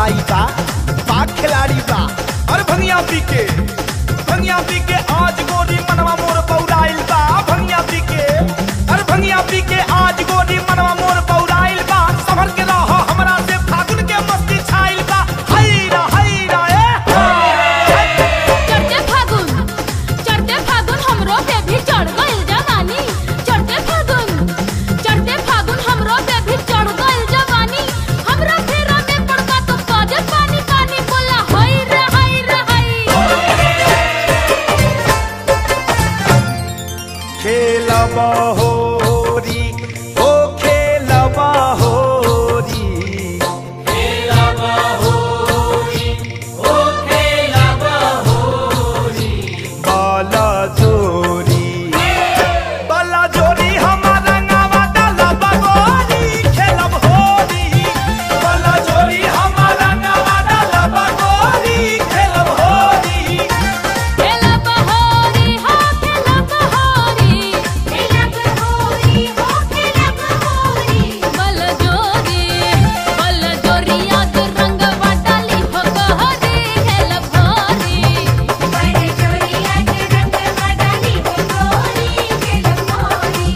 दवाई बा बा खिलाड़ी बा अरे भंगिया पी के भंगिया पी के आज गोरी मनवा मोर पौराइल बा भंगिया पी के अरे भंगिया पी के आज गोरी मनवा मोर पौराइल बा संभल के रह हमरा से फागुन के मस्ती छाइल बा हैरा हैरा ए चढ़ते फागुन चढ़ते फागुन हमरो पे भी चढ़ गइल जवानी चढ़ते फागुन चढ़ते फागुन हमरो पे भी चढ़ गइल जवानी हमरा फेरा में पड़का तो काजे पानी पानी बोला हई रे हई रे हई खेलब होरी ओ खेलब होरी बाला जोरी बाला जोरी हमारा नावा डाला बगोरी खेलब होरी बाला जोरी हमारा नावा डाला बगोरी खेलब होरी खेला बहोरी हो खेला बहोरी खेला बहोरी हो खेला बहोरी बल जोरी बल जोरी याद रंग वाटाली हो गहरी खेला भोरी बल जोरी याद रंग वाटाली हो गहरी खेला भोरी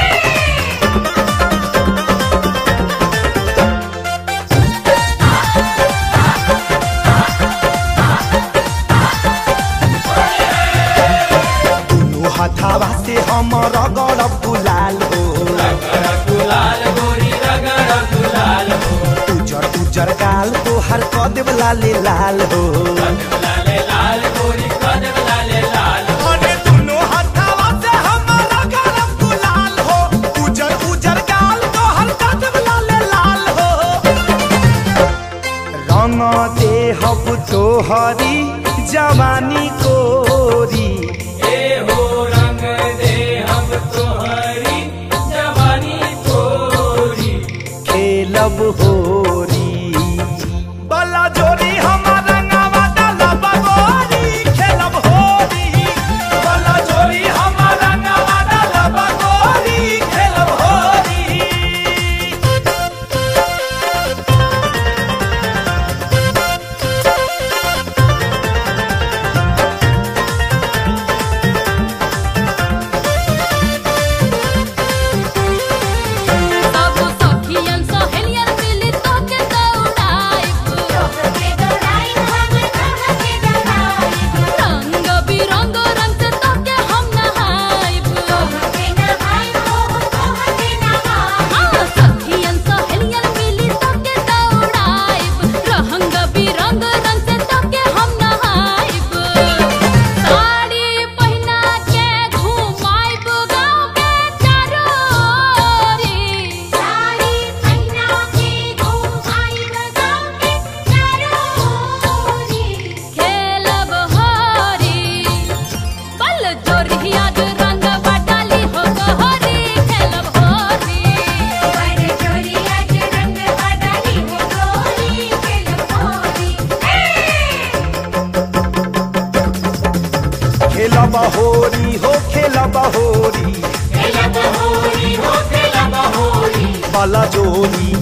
दुनू हथावा से हमर गड़ब गुलाल हो उजर उजर गाल तो हर कद लाल लाल हो अरे दुनू हथावा से हमर गड़ब गुलाल हो उजर उजर गाल तो हर कद लाल लाल हो रंग देहब तोहरी जवानी कोरी खेलब होरी बला जोरी हमारा नावा डाला बगोरी खेलब होरी बला जोरी हमारा नावा डाला बगोरी खेलब होरी सब सखियन सहेलियन मिली तोके दौड़ाइब तोके दौड़ाइब हम तोके दौड़ाइब रंग बिरंग रंग से तोके हम नहाइब तोके नहाइब हो तोके नहाइब हाँ सखियन सहेलियन मिली तोके दौड़ाइब रंग बिरंग रंग से तोके हम नहाइब साड़ी पहिना के घुमाइब गाँव के चारोरी साड़ी पहिना के घुमाइब गाँव के चारोरी खेलब हरी बल जोरिया रंग बटाली हो गहरी खेलब हरी बल जोरिया रंग बटाली हो गहरी खेलब हरी खेलब होरी हो खेलब होरी बला जोरी